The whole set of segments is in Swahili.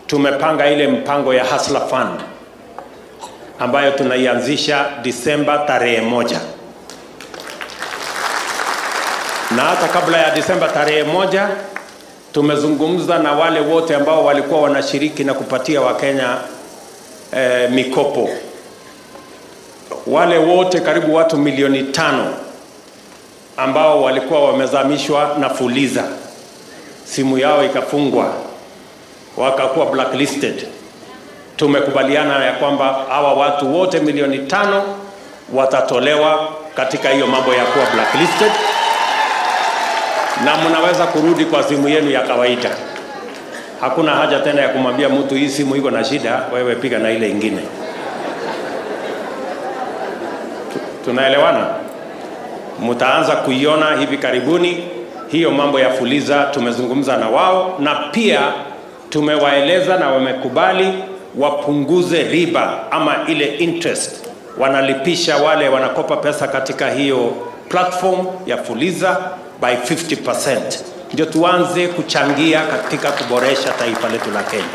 tumepanga ile mpango ya Hustler Fund ambayo tunaianzisha Disemba tarehe moja, na hata kabla ya Disemba tarehe moja tumezungumza na wale wote ambao walikuwa wanashiriki na kupatia Wakenya eh, mikopo. Wale wote karibu watu milioni tano ambao walikuwa wamezamishwa na Fuliza, simu yao ikafungwa, wakakuwa blacklisted. Tumekubaliana ya kwamba hawa watu wote milioni tano watatolewa katika hiyo mambo ya kuwa blacklisted, na mnaweza kurudi kwa simu yenu ya kawaida. Hakuna haja tena ya kumwambia mtu hii simu iko na shida, wewe piga na ile ingine. Tunaelewana? Mtaanza kuiona hivi karibuni hiyo mambo ya Fuliza. Tumezungumza na wao na pia tumewaeleza na wamekubali wapunguze riba ama ile interest wanalipisha wale wanakopa pesa katika hiyo platform ya Fuliza by 50%, ndio tuanze kuchangia katika kuboresha taifa letu la Kenya.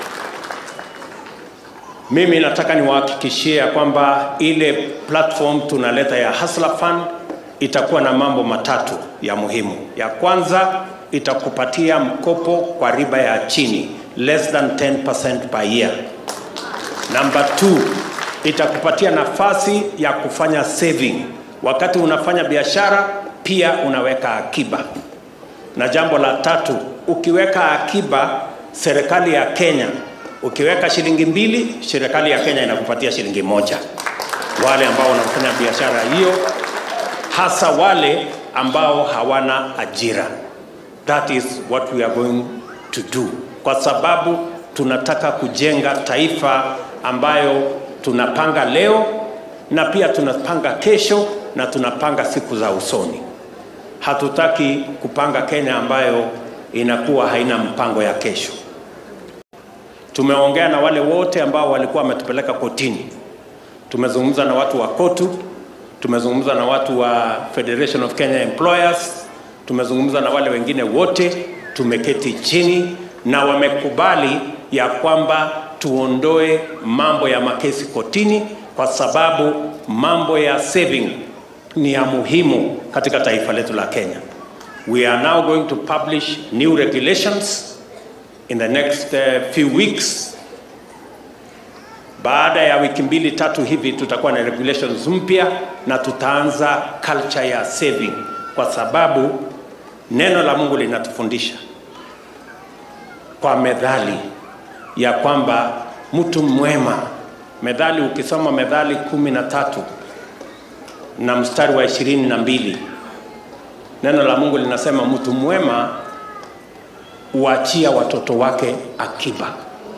Mimi nataka niwahakikishie ya kwamba ile platform tunaleta ya Hustler Fund itakuwa na mambo matatu ya muhimu. Ya kwanza itakupatia mkopo kwa riba ya chini less than 10% per year. Number two, itakupatia nafasi ya kufanya saving. Wakati unafanya biashara pia unaweka akiba. Na jambo la tatu, ukiweka akiba, serikali ya Kenya, ukiweka shilingi mbili, serikali ya Kenya inakupatia shilingi moja. Wale ambao wanafanya biashara hiyo, hasa wale ambao hawana ajira. That is what we are going to do, kwa sababu tunataka kujenga taifa ambayo tunapanga leo na pia tunapanga kesho na tunapanga siku za usoni. Hatutaki kupanga Kenya ambayo inakuwa haina mpango ya kesho. Tumeongea na wale wote ambao walikuwa wametupeleka kotini. Tumezungumza na watu wa KOTU, tumezungumza na watu wa Federation of Kenya Employers, tumezungumza na wale wengine wote, tumeketi chini na wamekubali ya kwamba tuondoe mambo ya makesi kotini, kwa sababu mambo ya saving ni ya muhimu katika taifa letu la Kenya. We are now going to publish new regulations in the next uh, few weeks. Baada ya wiki mbili tatu hivi tutakuwa na regulations mpya na tutaanza culture ya saving, kwa sababu neno la Mungu linatufundisha kwa methali ya kwamba mtu mwema, methali, ukisoma Methali kumi na tatu na mstari wa ishirini na mbili neno la Mungu linasema mtu mwema huachia watoto wake akiba.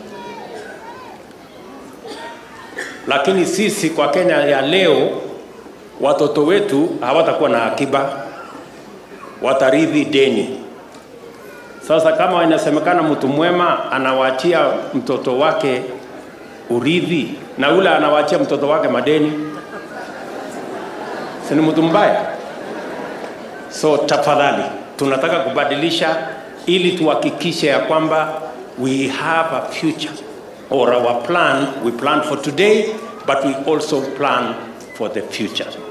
Lakini sisi kwa Kenya ya leo, watoto wetu hawatakuwa na akiba, watarithi deni. Sasa kama inasemekana mtu mwema anawaachia mtoto wake urithi na ule anawaachia mtoto wake madeni, si ni mtu mbaya? So tafadhali, tunataka kubadilisha ili tuhakikishe ya kwamba we have a future or our plan we plan for today but we also plan for the future.